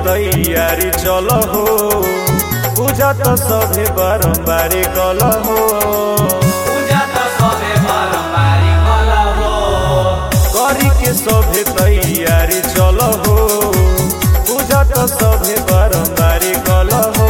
तैयारी चल हो पूजा तो सभे बारम्बार कल हो पूजा तो सबे बारम्बारी कल हो करी के सभे तैयारी चल हो पूजा तो सभे बारम्बार कल हो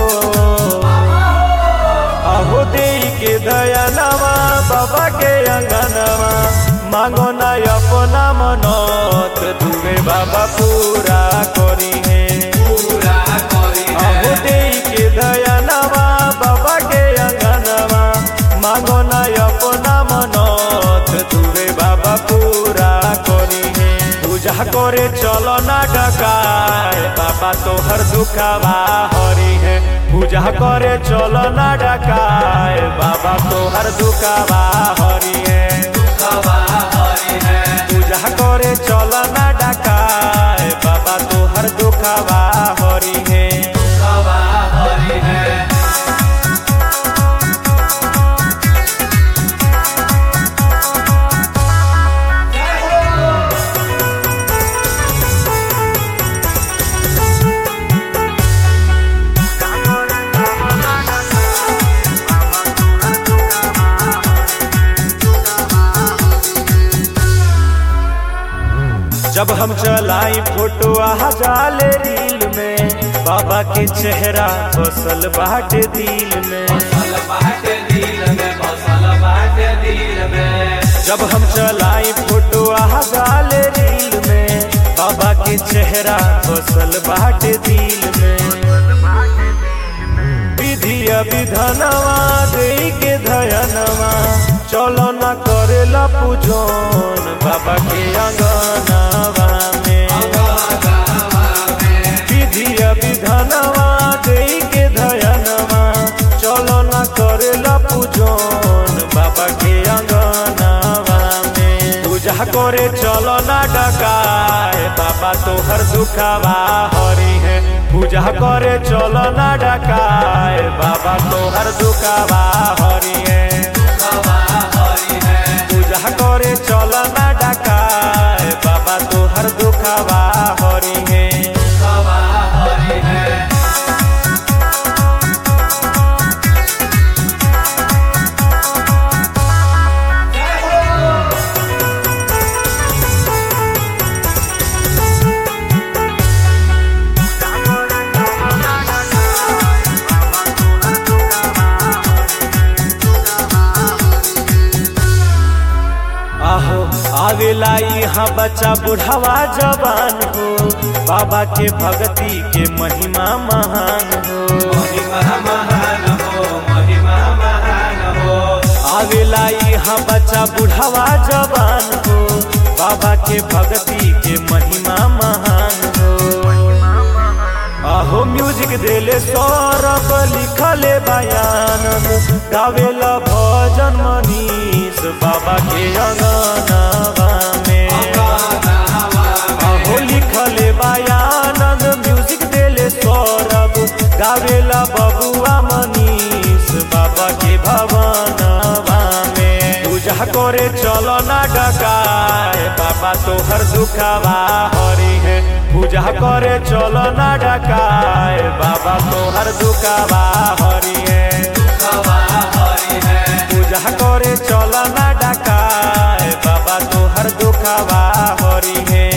अहो दे के दयानवा बाबा के अंगनवा मांगो ना अपना मनत दुबे बाबा पूरा करी है पूरा करी अहो है दे के दयानवा बाबा के अंगनवा मांगो ना अपना मनत दुबे बाबा पूरा करी है पूजा करे चलो ना डकाए बाबा तोहर दुखावा हरी है पूजा करे चलो ना डकाए बाबा तोहर दुखावा हरी है दुखवा हरि है पूजा करे चल ना डकाए बाबा तोहर दुखावा हरी है दुखवा हरि है जब हम चलाई फोटो आ जाले रील में बाबा के चेहरा बसल बाटे दिल में बसल बाटे दिल में बसल बाटे दिल में जब हम चलाई फोटो आ जाले रील में बाबा के चेहरा बसल बाटे दिल में विधिया विधानवा दे के धयनवा चलो न करेला पूजन बाबा के अंगनवा में विधिया विधानवा दे के धयनवा चलो न करेला पूजन बाबा के अंगनवा में पूजा करे चलो ना डकाए बाबा तोहर दुखावा हरी है पूजा करे चलो ना डकाए बाबा तोहर दुखावा हरी है दुखवा हरि है पूजा करे चलो ना डकाए बाबा तोहर दुखावा हरी है दुखवा हरि है आहो आवेला यहाँ बच्चा बुढ़ावा जवान हो बाबा के भक्ति के महिमा महान हो महिमा महान हो महिमा महान हो आवेला यहाँ बच्चा बुढ़ावा जवान हो बाबा के भक्ति के महिमा महान हो आहो म्यूजिक देले सौरभ लिखले बयान गावेला भजन मनीष बाबा के अंगनवा में आहो लिखले बयानंद म्यूजिक देले सौरभ गावेला बबुआ मनीष बाबा के भवनवा में पूजा करे चलो ना डकाए बाबा तोहर दुखावा हरी है पूजा करे चलो ना डकाए बाबा तोहर दुखावा हरी है दुखवा हरि है पूजा करे चलो ना डकाए बाबा तोहर दुखावा हरी है